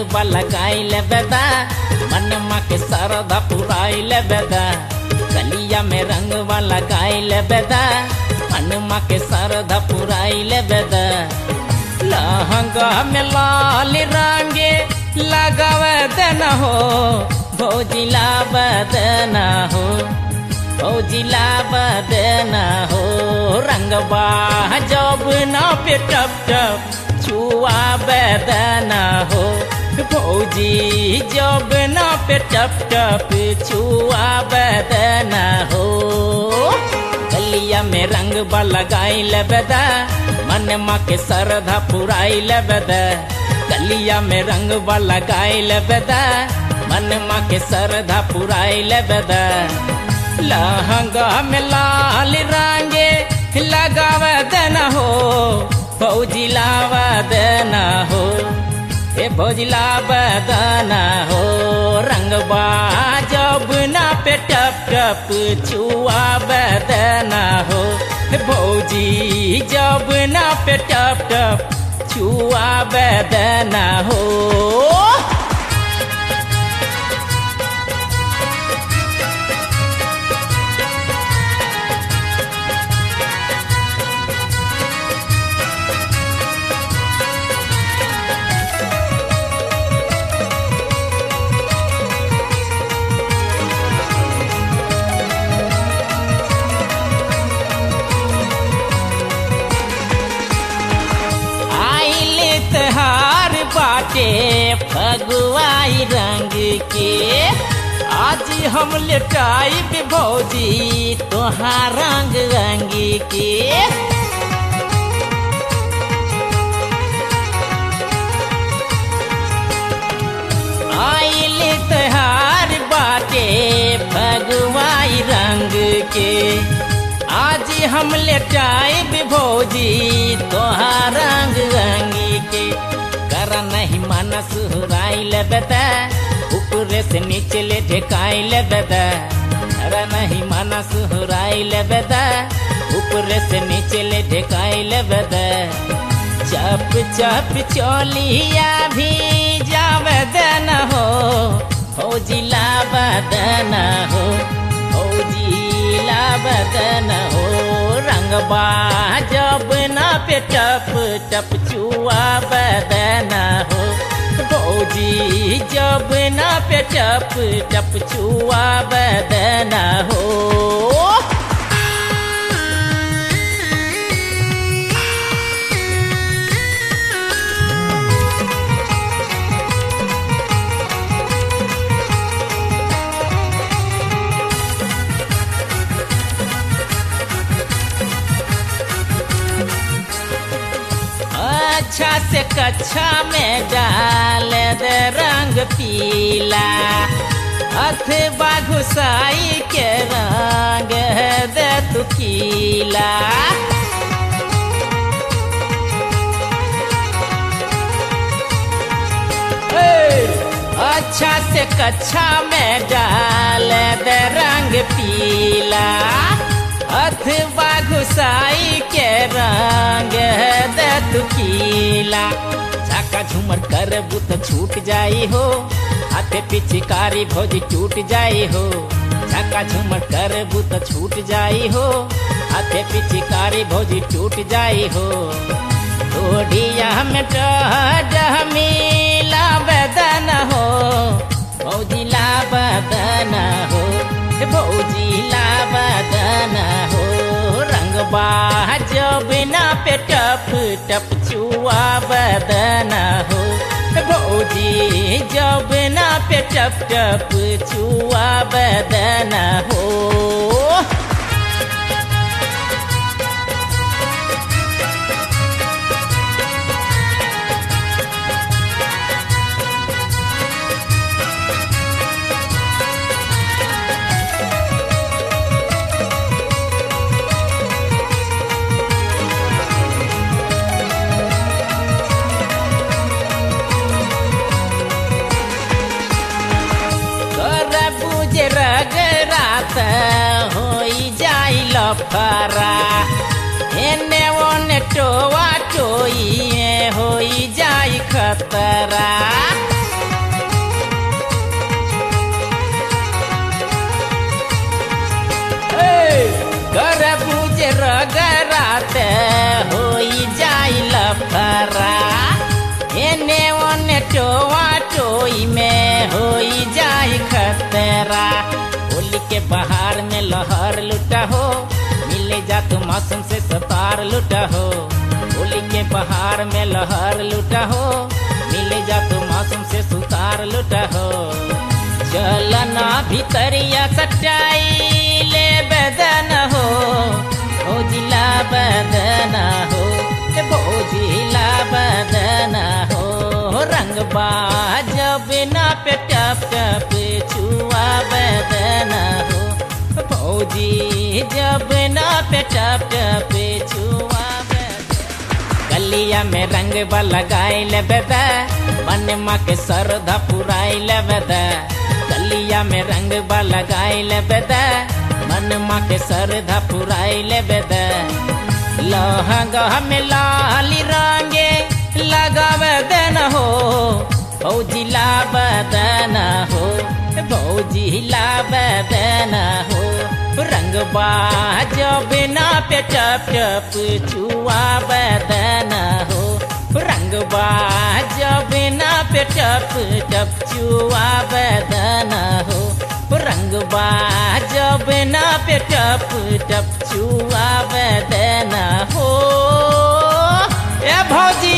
रंगवा लगाइल बेदा मनमा के सरधा पुराइल बेदा गलिया में रंगवा लगाइल बेदा मनमा के सरधा पुराइल बेदा लहंगा में लाल रंगे लगावे देना हो भौजिला बदना हो भौजिला बदना हो रंगवा जब ना पे टप टप छुआ बदना हो भौजी जब ना पे टप टप छुआ बदना हो गलिया में रंग लगाइल बेदा मन मा के सरधा पुराइल बेदा गलिया में रंग लगाइल बेदा मन मा के सरधा पुराइल बेदा लहंगा में लाल रंगे लगाव देना हो फौजी लाव देना हो ए फौजी लाव देना हो रंगबा जब ना पे टप टप छुआ बदना हो भौजी जब ना पे टप टप छुआ बदना हो त्योहार बाटे फगुआई रंग के आज हम लेटाई भौजी तोहार रंग रंग के आइल त्योहार बाटे फगुआई रंग के आज हम लेटाई भौजी तोहार रंग रंगी के कर नहीं मन सुहराइल बेदा ऊपरे से नीचे ले ढेकाइल बेदा कर नहीं मन सुहराइल बेदा ऊपरे से नीचे ले ढेकाइल बेदा चप चप चोलिया भी जावे देना हो फौजी लाभ देना हो फौजी बदन हो रंगबा जब ना पे टप टप छुआ बदन हो भौजी जब ना पे टप टप छुआ बदन हो अच्छा से कच्छा में डाल दे रंग पीला अथवा घुसाई के रंग दे तू कीला अच्छा से कच्छा में डाल दे रंग पीला अथवा घुसाई के रंग दे तू कीला झाका झूमर कर बुत छूट जाई हो हाथे पिचकारी भोज टूट जाई हो झाका झूमर कर बुत छूट जाई हो हाथे पिचकारी भोज टूट जाई हो थोड़िया में डह मिला बदन हो भौजी ला बदन हो भौजी ला बदन हो रंगबा जब ना पे टप टप छुआ बदन हो भौजी जब ना पे टप टप छुआ बदन हो रगरात होई जाई लफरा एने ओने टोआ टोई होई जाई खतरा तेरा होली के बहार में लहर लुटा हो मिले जा तू मौसम से सतार लुटा हो होली के बहार में लहर लुटा हो मिले जा तू मौसम से सुतार लुटा हो चलना भीतरिया सच्चाई ले बदन हो भोजिला बदन हो ए भोजिला बदन हो रंग जब ना पे टप टप छुआ बदन हो भौजी जब ना पे टप टप छुआ बदन गलिया में रंग लगाई ले बेदा मन माँ के सरधा पुराई ले बेदा गलिया में रंग लगाई ले बेदा मन माँ के सरधा पुराई ले बेदा लहंगा में लाली रंगे लगावे देन हो भौजी ला बदन हो भौजी ला बदन हो रंग जब ना पे टप टप छुआ बदन हो रंग जब ना पे टप टप छुआ बदन हो रंग जब ना पे टप टप छुआ बदन हो ए भौजी